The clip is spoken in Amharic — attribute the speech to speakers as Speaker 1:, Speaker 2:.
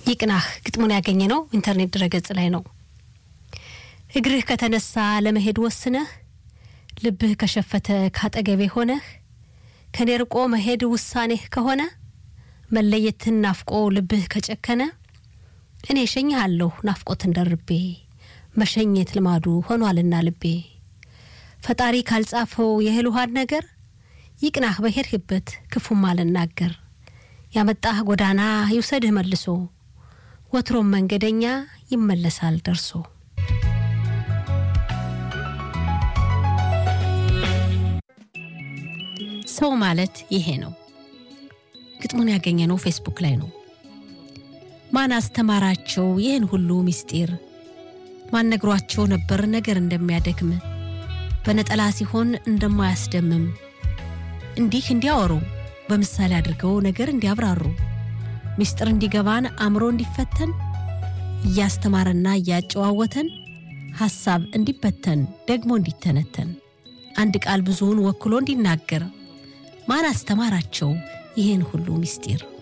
Speaker 1: ይቅናህ ግጥሙን ያገኘ ነው ኢንተርኔት ድረገጽ ላይ ነው። እግርህ ከተነሳ ለመሄድ ወስነህ ልብህ ከሸፈተ ካጠገቤ ሆነህ ከኔ ርቆ መሄድ ውሳኔህ ከሆነ መለየትን ናፍቆ ልብህ ከጨከነ እኔ እሸኝሃለሁ ናፍቆትን ደርቤ መሸኘት ልማዱ ሆኗልና ልቤ ፈጣሪ ካልጻፈው የእህል ውሃን ነገር ይቅናህ በሄድህበት ክፉም አልናገር ያመጣህ ጎዳና ይውሰድህ መልሶ ወትሮም መንገደኛ ይመለሳል ደርሶ። ሰው ማለት ይሄ ነው። ግጥሙን ያገኘነው ፌስቡክ ላይ ነው። ማን አስተማራቸው ይህን ሁሉ ምስጢር? ማን ነግሯቸው ነበር ነገር እንደሚያደክም በነጠላ ሲሆን እንደማያስደምም እንዲህ እንዲያወሩ በምሳሌ አድርገው ነገር እንዲያብራሩ ምስጢር እንዲገባን አእምሮ እንዲፈተን እያስተማረና እያጨዋወተን ሐሳብ እንዲበተን ደግሞ እንዲተነተን አንድ ቃል ብዙውን ወክሎ እንዲናገር ማን አስተማራቸው ይህን ሁሉ ምስጢር?